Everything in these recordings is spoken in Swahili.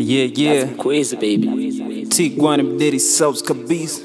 Yeah, yeah. That's crazy, baby. Tiguan Mderi Sauce kabisa.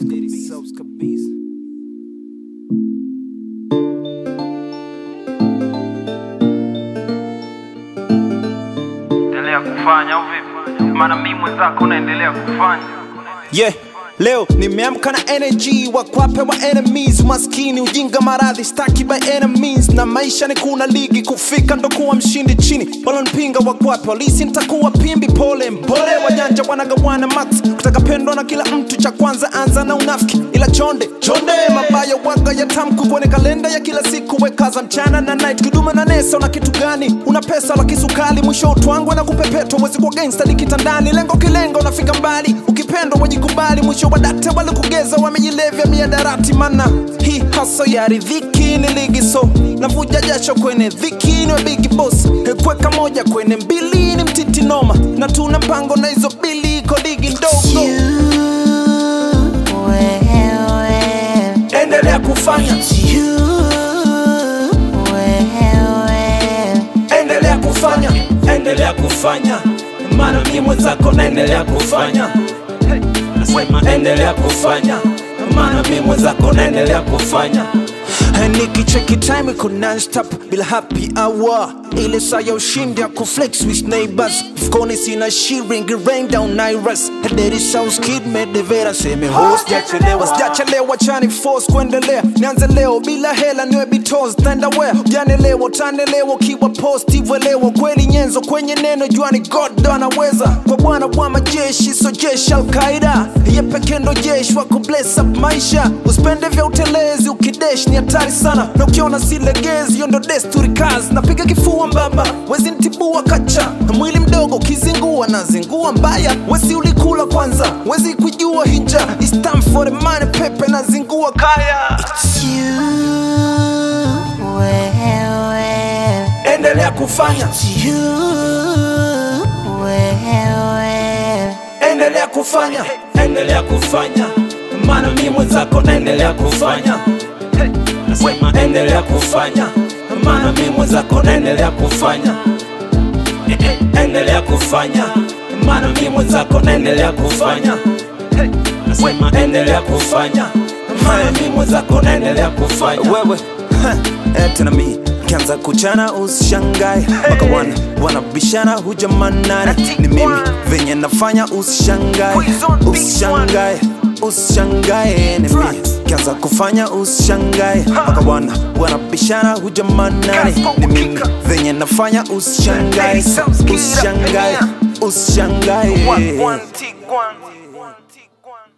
endelea kufanya au vipi? Maana mimi mwenzako naendelea kufanya. Yeah. Leo nimeamka na energy wakwape wa enemies maskini ujinga maradhi staki by enemies na maisha ni kuna ligi kufika ndo kuwa mshindi chini walonipinga wakwape walisi nitakuwa pimbi pole mpole wajanja wanagawana max kutaka pendwa na kila mtu cha kwanza anza na unafiki ila chonde chonde mabaya waga ya tamku kwenye kalenda ya kila siku wekaza mchana na night kiduma na nesa una kitu gani una pesa la kisukali mwisho utwangwe na kupepetwa mwezi kwa gangsta ni kitandani lengo kilengo unafika mbali ukipendwa wajikubali mwisho wa data walikugeza wamejilevya miadarati mana hii haso ya ridhiki ni ligi so navuja jasho kwenye dhiki ni bigi boss kweka moja kwenye mbili ni mtiti noma na tuna mpango na hizo bili iko ligi ndogo endelea kufanya endelea kufanya endelea kufanya maana mimi mwenzako naendelea kufanya nasema endelea kufanya maana mimi mwenzako naendelea kufanya nikicheki time iko nonstop bila happy hour ile saa ya ushindi ya kuflex with neighbors mfukoni sina shilingi rain down iras Daddy sounds kid medevera seme host sijachelewa sijachelewa chani force kuendelea nianze leo bila hela niwe bitos tenda where janelewa utanelewa ukiwa positive elewa kweli nyenzo kwenye neno juani god ndo anaweza kwa bwana wa majeshi so jeshi alqaida ye peke ndo jeshi wako bless up maisha usipende vya utelezi ukidesh ni hatari sana na ukiona silegezi hiyo ndo desturi kazi napiga kifua mbaba wezi ntibua kacha na mwili mdogo ukizingua na zingua mbaya wesi ulikula kwanza wezi kujua hija It's time for the money pepe na zingua kaya endelea kufanya endelea kufanya endelea kufanya maana mi mwenzako naendelea kufanya nasema endelea kufanya maana mi mwenzako naendelea kufanya Eh, eh, endelea kufanya maana mi mwenzako naendelea kufanya nasema endelea kufanya maana mi mwenzako naendelea kufanya wewe eh, tena mi kianza kuchana usishangae mpaka wana wanabishana hujamanani ni mimi venye nafanya usishangae usishangae usishangae ni mimi kianza kufanya usishangae mpaka wana wanabishana hujamanani ni mimi venye nafanya usishangae usishangae usishangae One, one, Tiguan.